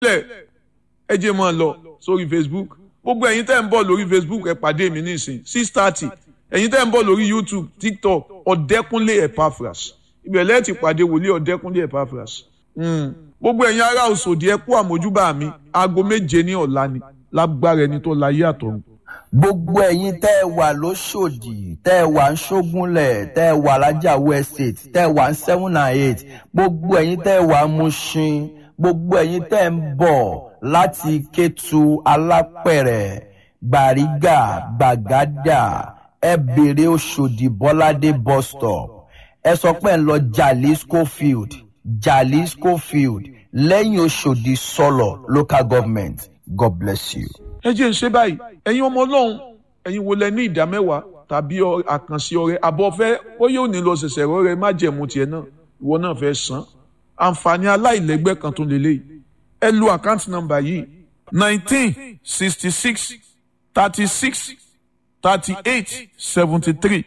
lẹ̀ ẹ jẹ́ mọ́ ọ lọ sórí facebook gbogbo ẹ̀yin tẹ́ ń bọ̀ lórí facebook ẹ pàdé mi nísìn six thirty ẹ̀yin tẹ́ ń bọ̀ lórí youtube tiktok ọ̀dẹ́kúnlé epaphras ibẹ̀ lẹ́ẹ̀ ti pàdé wòlíì ọ̀dẹ́kúnlé epaphras gbogbo ẹ̀yin ará òsòdì ẹ kú àmójúbà mi aago méje ní ọ̀la ni lágbára ẹni tó láyé àtọ̀run. gbogbo ẹ̀yin tẹ́ ẹ wà lóṣòdì tẹ́ ẹ wà ń ṣógúnlẹ̀ tẹ́ ẹ wà lájàwó estate tẹ́ ẹ wà ń seven and eight gbogbo ẹ̀yin tẹ́ ẹ wà ń Mushin gbogbo ẹ̀yin tẹ́ ẹ ń bọ̀ láti Kétu Alápẹ̀rẹ̀ Gbàrígà Gbàgádà ẹ bèrè Òṣòdì Bọ́ládé bus stop ẹ sọ pé ẹ ń lọ Jalisco field Jalisco field lẹ́yìn Òṣòdì sọ̀lọ̀ local government God bless you. ẹ jẹ́ ń ṣe báyìí ẹ̀yin ọmọ ọlọ́run ẹ̀yin wo lẹ ní ìdá mẹ́wàá tàbí àkànṣe ọrẹ àbọ̀ fẹ́ ó yóò ní lọ ṣẹ̀ṣẹ̀ rọrẹ má jẹ̀mú tiẹ̀ náà ìwọ náà fẹ́ san àǹfààní aláìlẹ́gbẹ́ kan tó lélẹ́yìí ẹ lo àkáǹtì nọ́mbà yìí nineteen sixty six thirty six thirty eight seventy three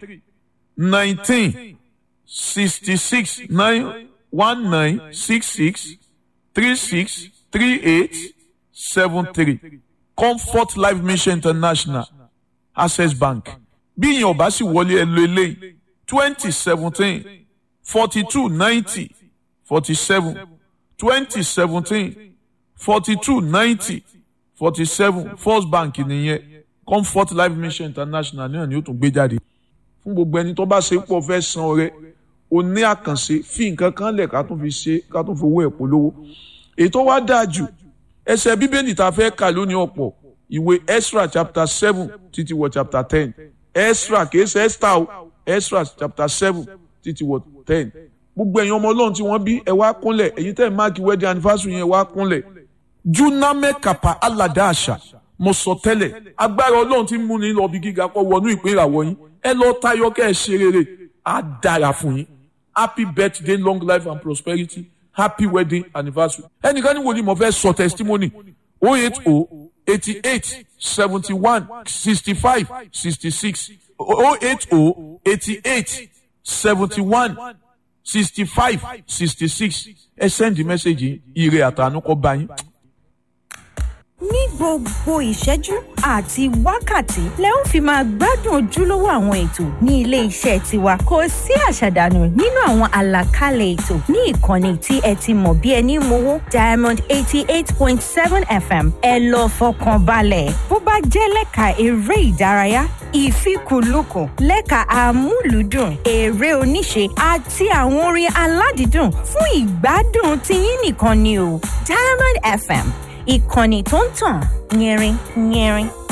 nineteen sixty six nine one nine six six three six three eight seven three comfort life mission international access bank bí ìyẹn ọba sì wọlé ẹ lo eléyìí twenty seventeen forty two ninety forty seven twenty seventeen forty two ninety forty seven first bank nìyẹn comfort life mission international náà ni ó tún gbé jáde fún gbogbo ẹni tó bá ṣe pọ̀ fẹ́ san ọrẹ o ní àkànṣe fi nǹkan kan lẹ̀ ká tún fi ṣe ká tún fi owó ẹ̀ polówó ètò wa dáa jù ẹsẹ̀ bíbélì tá a fẹ́ kà lónìí ọ̀pọ̀ ìwé Ezra chapter seven títí wọ chapter ten Ezra kìí ṣe Esther o Ezra chapter seven títí wọ ten gbogbo ẹ̀yin ọmọ ọlọ́run tí wọ́n bí ẹ wá kúnlẹ̀ ẹ̀yin tẹ́ ẹ̀ máàkì wedding anniversary yẹn wá kúnlẹ̀ juname kapa alada àṣà mo sọ tẹ́lẹ̀ agbára ọlọ́run tí ń múni lọ bí gíga kọ́ wọnú ìpín ìràwọ̀ yín ẹ lọ tayọ kẹ́ ẹ ṣe rere á dára fún yín happy birthday long life and prosperity happy wedding anniversary ẹnìkan ní wo ni mo fẹ́ sọ testimony oh eight oh eighty eight seventy one sixty five sixty six oh eight oh eighty eight seventy one sixty five sixty six ẹ send the message ire àtànú kọ bá yín. ní gbogbo ìṣẹ́jú àti wákàtí lẹ ń fi máa gbádùn ojúlówó àwọn ètò ní ilé iṣẹ́ tiwa kò sí àṣàdànù nínú àwọn àlàkalẹ̀ ètò ní ìkànnì tí ẹ ti mọ̀ bí ẹni mowó diamond eighty eight point seven fm ẹ lọ fọkàn balẹ̀ bó bá jẹ́ lẹ́ka eré ìdárayá ìfikùnlukùn lẹ́ka àmúlùdùn eré oníṣe àti àwọn orin aládìídùn fún ìgbádùn tiyín nìkan ni o diamond fm ìkànnì tó ń tàn yẹrin yẹrin.